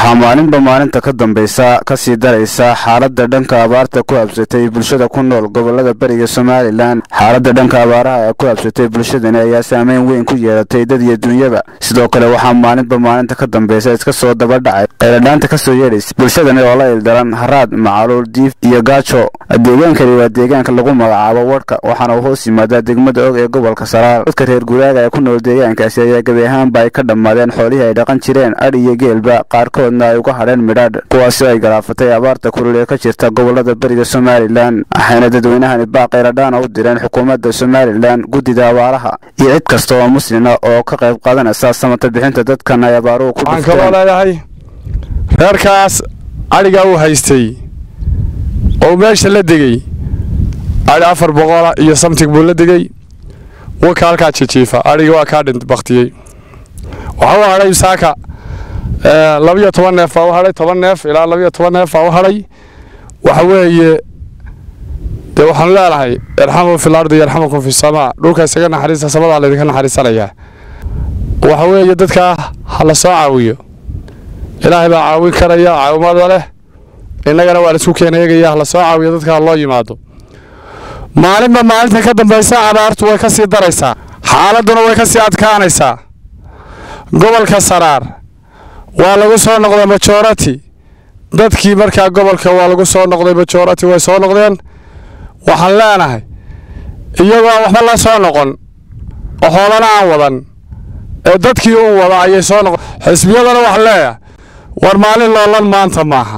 waxaa maalinba maalinta ka dambaysa kasii daraysa xaaladda dhanka abaarta ku habsatay bulshada ku nool gobolada beriga somalilan xaaladda dhanka abaaraha ee ku habsatay bulshadani ayaa saameyn weyn ku yeelatay dad iyo dunyaba sidoo kale waxaa maalinba maalinta ka dambaysa iska soo daba dhacay qayladhaanta kasoo yeedhaysa bulshadani oo la ildaran haraad macaluul diif iyo gaajo deegaankani waa deegaanka lagu magacaabo wadhka waxaana uu hoos yimaadaa degmada og ee gobolka saraar dadka reer guraaga ee ku nool deegaankaasi ayaa gebi ahaanba ay ka dhammaadeen xoolihii ay dhaqan jireen adh iyo geelba qaarkoodna ay uga hadheen midhaadh kuwaasi ay galaafatay abaarta kulul ee ka jirta gobolada beriga somalilan waxayna dadweynahani baaqayladhaana u direen xukuumadda somalilan guddida abaaraha iyo cid kasta oo muslina oo ka qayb qaadanaysa samata bixinta dadkan ay abaaruhu ku waxaan kaloo leeyahay reerkaas adhigaa uu haystay oo meesha la degey adhi afar boqola iyo samtig buu la degey waka halkaa jijiifa adhigi waa kaa dhint baktiyey waxaa u hadhay saaka labiyo toban neef baa u hadhay toban neef ilaa labiyo toban neef baa u hadhay waxa weeye dee waxaanu leenahay irxamu fil ardi yarxamukum fi samaa dhulka isaga naxariista samadaa laydinka naxariisanayaa waxa weeye dadkaa ha la soo caawiyo ilaahay baa caawin karaya caawimada leh innagana waa laisku keena eegaya ha la soo caawiyo dadka ha loo yimaado maalinba maalinta ka dambaysa abaartu way ka sii daraysaa xaaladduna way ka sii adkaanaysaa gobolka saraar waa lagu soo noqday majority dadkii markaa gobolka waa lagu soo noqday majority way soo noqdeen waxaan leenahay iyagoo aan waxba la soo noqon oo xoolana aan wadan ee dadkii u wada ayay soo noqon xisbiyadana waxaan leeyahay war maalin loolan maanta maaha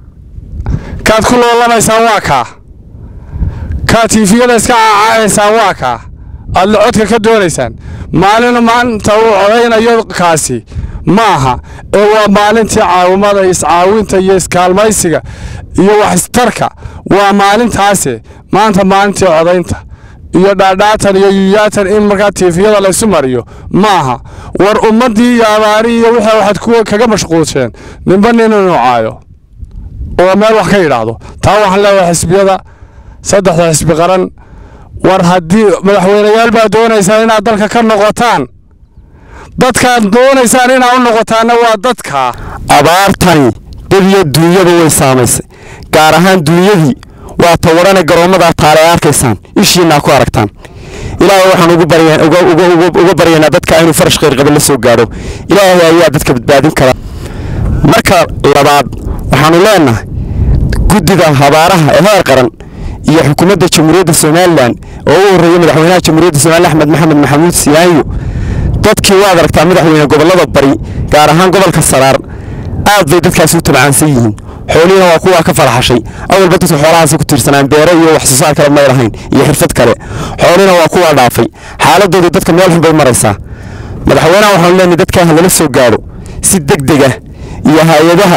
kaad ku loolanaysaan waa kaa kaad tiifiyada iska caacaanaysaan waa kaa aad locodka ka doonaysaan maalina maanta uu codaynayo kaasi ma aha ee waa maalintii caawimada iscaawinta iyo iskaalmaysiga iyo waxistarka waa maalintaase maanta maalintii codaynta iyo dhaadhaatan iyo yuyaatan in markaa tiifiyada laysu mariyo ma aha war ummaddii iyo abaari iyo wixii waxaad kuwa kaga mashquulsheen ninba nin inuu caayo oo meel wax ka yidhaahdo taa waxaan leeyahay xisbiyada saddexda xisbi qaran war haddii madaxweyneyaal baa doonaysaan inaad dalka ka noqotaan dadkaad doonaysaan inaad u noqotaanna waa dadkaa abaartani dad iyo duunyaba way saamaysay gaar ahaan duunyadii waa tawadhane garoommada taale ay arkaysaan ishiinaa ku aragtaan ilaahay waxaan uga baryaynaa dadka inuu farash khayrqaba la soo gaadho ilaahay ayaa dadka badbaadin kara marka labaad waxaanu leenahay guddida habaaraha ee heer qaran iyo xukuumadda jamhuuriyadda somalilan oo u horreeya madaxweynaha jamhuuriyadda somalilan axmed maxamed maxamuud siyaanyo dadkii waad aragtaa madaxweyne gobollada bari gaar ahaan gobolka saraar aad bay dadkaasi u tabcaansan yihiin xoolihiina waa kuwaa ka faraxashay awalba dadku xoolahaasi ku tiirsanaan beero iyo wax soo saar kale may lahayn iyo xirfad kale xoolihina waa kuwaa dhaafay xaaladoodu dadka meel xun bay maraysaa madaxweynaha waxaanu leenahay dadkaa ha lala soo gaadho si deg dega iyo hay-adaha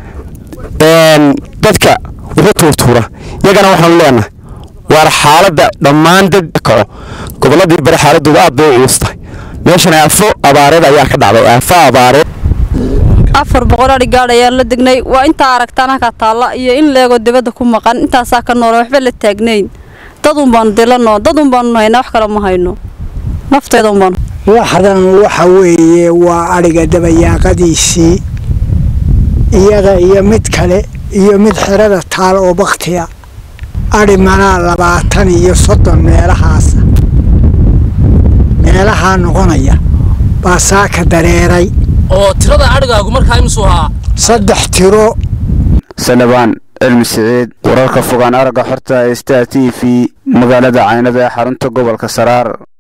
dadka wuxuu tuurtuura iyagana waxaanu leenahay waar xaaladda dhammaan dad kaco gobolladii bari xaaladooda aad bay u cuustahay meeshan aafo abaareed ayaa ka dhacday aafo abaareed afar boqol adhi gaadh ayaan la degnay waa intaa aragtaan halkaa taalla iyo in leegoo dibadda ku maqan intaasaa ka noola waxba la taagnayn dadun baanu dilano dadun baanu haynaa wax kale ma hayno nafteedun baanu waxdan waxa weeye waa adhiga dabayaaqadiisii iyaga iyo mid kale iyo mid xerada taal oo bakhtiya adhi manaa labaatan iyo soddon meelahaasa meelahaa noqonaya baa saaka dareeray oo tirada adhigaagu markaa imsuu ahaa saddex tiro salabaan cilmi siciid wararka fogaan aragga xorta ee star t v magaalada caynada ee xarunta gobolka saraar